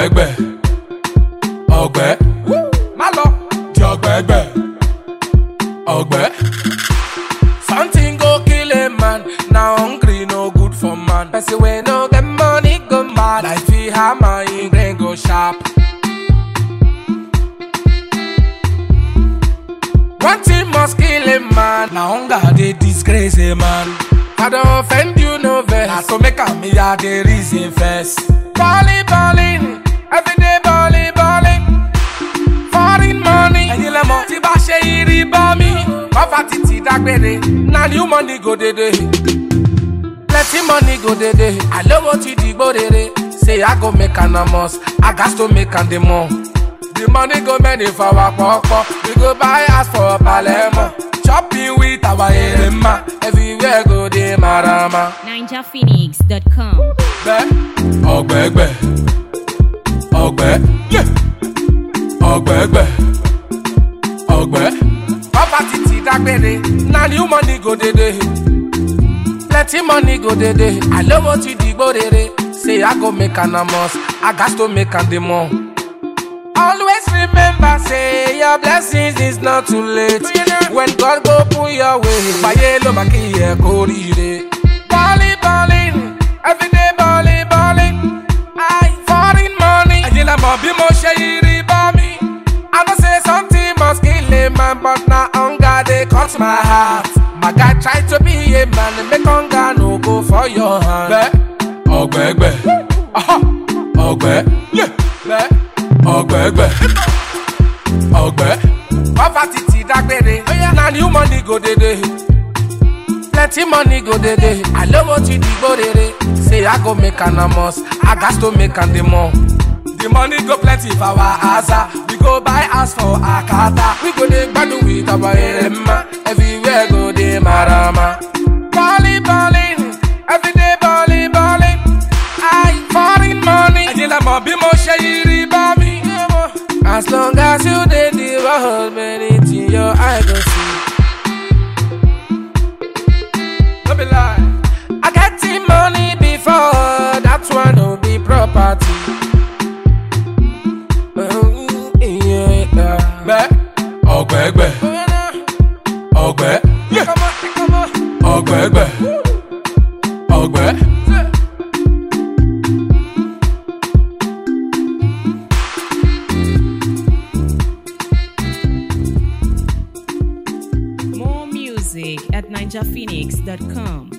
ọ̀gbẹ́gbẹ́ ọ̀gbẹ́ má lọ di ọ̀gbẹ́gbẹ́ ọ̀gbẹ́. Something go kill a man, now hungry no good for man. Person wey no get money go mad, like fi hammer him brain go sharp. One thing must kill a man, now hunger dey disgrace a man. I don't offend you no vex, na to make am me a dey reason first. Balling, balling, everyday balling, balling. Foreign money, ẹ̀yin lẹ́mọ̀ tí bá ṣe irí bá mi. Bàbá títí dágbére, na new money go dédé. Plenty money go dédé, àlówó ti dìgbò rere. Say I go make an amos, I gas to make am the more. The money go many for our pọ̀pọ̀, we go buy house for Palermo. Shopping with our erema, everywhere go dey marama. NinjaPhoenix.com. Bẹ́ ọ̀gbẹ́gbẹ́ ọ̀gbẹ́ yeah. ọ̀gbẹ́gbẹ́ ọ̀gbẹ́. Bàbá títí dágbére, na new money go dédé. Plenty money go dédé, àlówó ti dìgbò rere. Say I go make an amos, I gas to make am the more. Always remember, say your blessings is not too late. When God go put your way, fàyè ló máa kí ẹ kó rire. Balling, balling, everyday balling, balling. I foreign money. Ẹ̀yin lẹ mọ̀ bí mo ṣe yí rí bá mi. I know say something must kill a man, but na hunger dey cut my heart. My guy try to be a man, make hunger no go for your hand. Bẹ́ẹ̀ ọ̀gbẹ́gbẹ́, aha, ọ̀gbẹ́, yeah, bẹ́ẹ̀ ọ̀gbẹ́gbẹ́, ọ̀gbẹ́. Poverty ti dágbére, na new money go dédé. Plenty money go dédé, àlówó ti dìgbò rere. Say I go make an amos, I gas to make am the more. The money go plenty for our asa, we go buy house for Akata. We go dey gbadun with our erema, everywhere go dey marama. Balling, balling, everyday balling, balling. I foreign money. Ẹ̀yin lẹ mọ̀ bí mo ṣe yí rí bá mi. As long as you dey the world, many things your eye go see. No be lie. I get the money before, that one no be property. Mm, yeah, yeah. Bẹ́ ọ̀gbẹ́gbẹ́ ọ̀gbẹ́ yeah. ọ̀gbẹ́gbẹ́ ọ̀gbẹ́. More music at NinjaPhoenix.com.